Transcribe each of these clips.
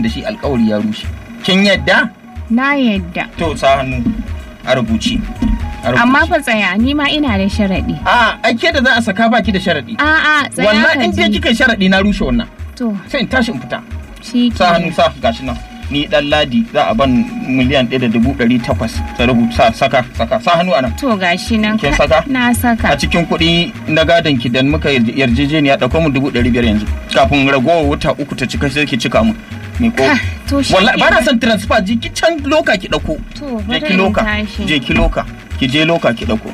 da shi alkawari ya rushe kin yadda Na yadda. to sa hannu a rubuce a rubuce. Amma fa tsaya ni ma ina da sharaɗi. a ake da za a saka baki da sharadi A'a tsaya wannan ka in je ji. kika yi sharadi na rushe wannan To sai in tashi in fita shi sa hannu sa gashi nan ni dan ladi za a ban miliyan ɗaya da dubu ɗari takwas ta rubuta saka saka sa hannu anan To gashi nan. Kin ka- saka? Na a saka. cikin kuɗi na gadon ki da muka yarje- yarjejeniya ɗauko mu dubu ɗari biyar yanzu kafin ragowar wuta uku ta cika sai ki cika mu me ko Ka- To shi wallahi ba na kenan. son transfer je ki can loka ki ɗauko To je bari ki in loka tashi. je ki loka ki je loka ki ɗauko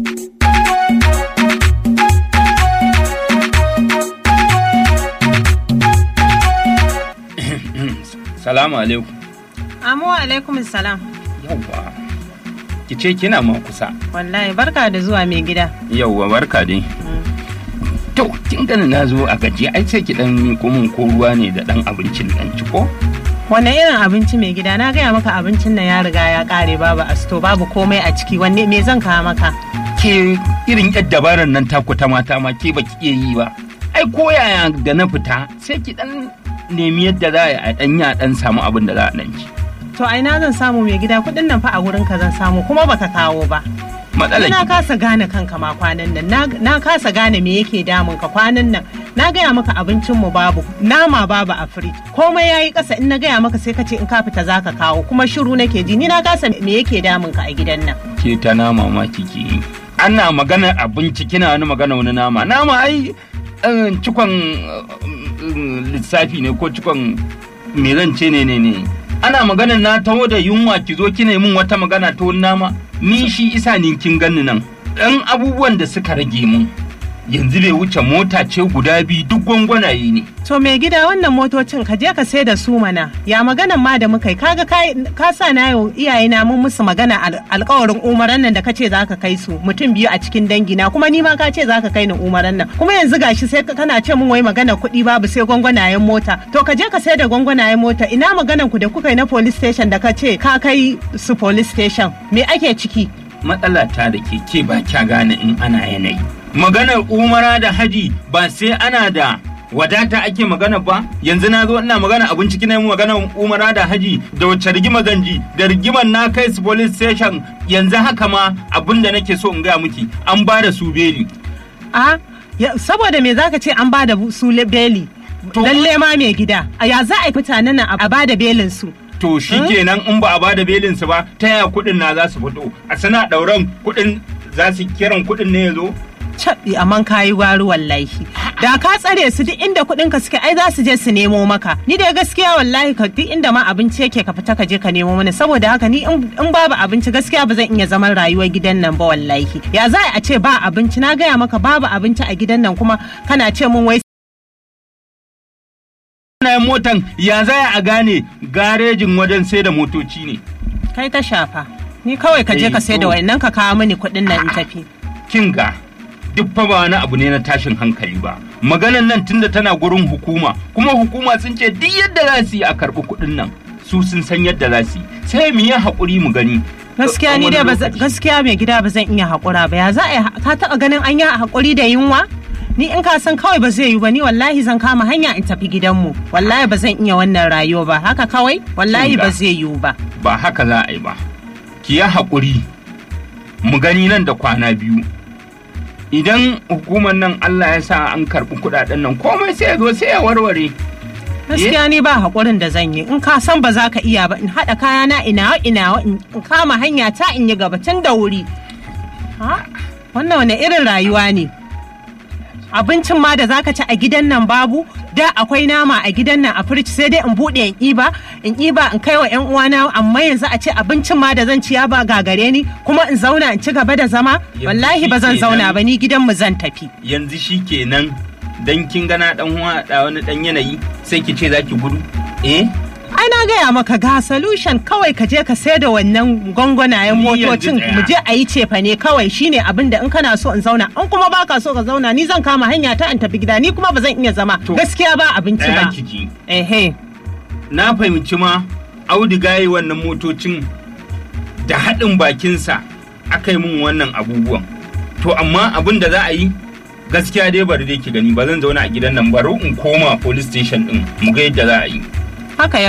salamu alaikum Amu alaikum salam. yawwa ki ce kina ma kusa Wallahi barka da zuwa mai gida. yawwa barka dai to kin gani na zo a gaji ai sai ki dan miko min ko ruwa ne da dan abincin dan ci ko Wanne irin abinci mai gida? Na gaya maka abincin nan ya riga ya kare babu asto babu komai a ciki. Wanne me zan kawo maka? ke irin yadda dabarar nan taku ta mata ma ke baki iya yi ba ai ko yaya da na fita sai ki dan nemi yadda za a dan ya dan samu abin da za a dan ci To a ina zan samu mai gida kuɗin nan fa a wurin ka zan samu kuma baka kawo ba. matsalar Na ki kasa gane kanka ma kwanan nan. Na, na kasa gane me yake damun ka kwanan nan. Na gaya maka abincin mu babu, nama babu a firij. Komai yayi ƙasa in na gaya maka sai ka ce in ka fita zaka kawo kuma shiru nake ji. Ni na kasa me yake damun ka a gidan nan. ke ta nama ma kike yi ana magana abinci kina wani magana wani nama nama ai eh, cikon eh, eh, lissafi ne ko cikon me zan ce ne ne ne ana magana na taho da yunwa ki zo kina yi min wata magana ta wani nama ni shi isa ni kin ganni nan ɗan abubuwan da suka rage mun yanzu bai wuce mota ce guda biyu duk gwangwanaye ne To mai gida wannan motocin ka je ka sai da su mana ya maganan ma da muka yi kaga kai- ka sa na yau iyaye na mun musu magana al- alkawarin umaran nan da ka ce za ka kai su mutum biyu a cikin dangi na kuma ni ma ka ce za ka kai ni umaran nan kuma yanzu gashi sai ka- kana ce mun wai magana kuɗi babu sai gwangwanayen mota to ka je ka sai da gwangwanayen mota ina maganan ku da kuka yi na police station da ka ce ka kai su police station me ake ciki matsala ta da ke ke ba kya gane in ana yanayi maganar umara da haji ba sai ana da wadata ake magana ba yanzu na zo ina magana abinci kina yi magana umara da haji da wacce rigima zanji da rigimar na kai su police station yanzu haka ma abin da nake so in gaya miki an ba da su beli a ya- saboda me zaka ce an ba da su le- beli To- lalle ma mai gida a ya za a yi mutanen nan a ba da belin su to shi kenan in ba a ba da belin su ba ta yaya kuɗin na za su fito a sana ɗauran kuɗin za su kiran kuɗin ne ya zo caɓi amman kayi gwari wallahi da ka tsare su duk inda kuɗin ka suke ai za su je su nemo maka ni da gaskiya wallahi ka duk inda ma abinci yake ka fita ka je ka nemo mana saboda haka ni in in babu abinci gaskiya ba zan iya zaman rayuwar gidan nan ba wallahi ya za a ce ba abinci na gaya maka babu abinci a gidan nan kuma kana ce mun wai Wannan motan ya zaya a gane garejin wajen sai da motoci ne kai ta shafa ni kawai ka je Eh, ka sai da to. wayannan ka kawo mini kuɗin nan in tafi kin ga duk fa ba wani abu ne na tashin hankali ba maganan nan tunda tana gurin hukuma kuma hukuma sun ce duk yadda za su yi a karɓi kuɗin nan su sun san yadda za su yi sai mu yi haƙuri mu gani gaskiya ni Wani dai ba zan- lokaci. gaskiya mai gida ba zan iya haƙura ba ya za a yi ha- ka taɓa ganin an yi haƙuri da yunwa ni in ka san kawai ba zai yi ba ni wallahi zan kama hanya in tafi gidanmu wallahi ba zan iya wannan rayuwa ba haka kawai wallahi Kinga. ba zai yiwu ba ba haka za a yi ba ki yi haƙuri mu gani nan da kwana biyu idan hukumar nan Allah ya sa an karɓi kuɗaɗen nan komai sai ya zo sai ya warware gaskiya ni ba haƙurin da zan yi in ka san ba za ka iya ba in haɗa kayana ina ina in kama hanya ta in yi gaba tun da wuri Ha? wannan wani irin rayuwa ne abincin ma da zaka ci a gidan nan babu da akwai nama a gidan nan a firij sai dai in bude in iba in iba in kai wa yan uwana amma yanzu a ce abincin ma da zan ci ya ba gagare ni kuma in zauna in ci gaba da zama Yanzu wallahi ba zan shikenan. zauna ba ni gidan mu zan tafi yanzu shi kenan dan kin gana dan huwa da wani dan yanayi sai ki ce za ki gudu eh ai na gaya maka ga solution kawai ka je ka sai da wannan gwangwanayen Ni yanzu motocin tsaya. mu je a yi cefa ne kawai shine abin da in kana so in zauna in kuma baka so ka zauna ni zan kama hanya ta in tafi gida ni kuma ba zan iya zama To, gaskiya ba abinci ɗaya ba kiki ehe na fahimci ma auduga yi wannan motocin da haɗin bakinsa aka yi min wannan abubuwan to amma abin da za a yi gaskiya dai bari dai ki gani ba zan zauna a gidan nan bari in koma police station din mu ga yadda za a yi haka ya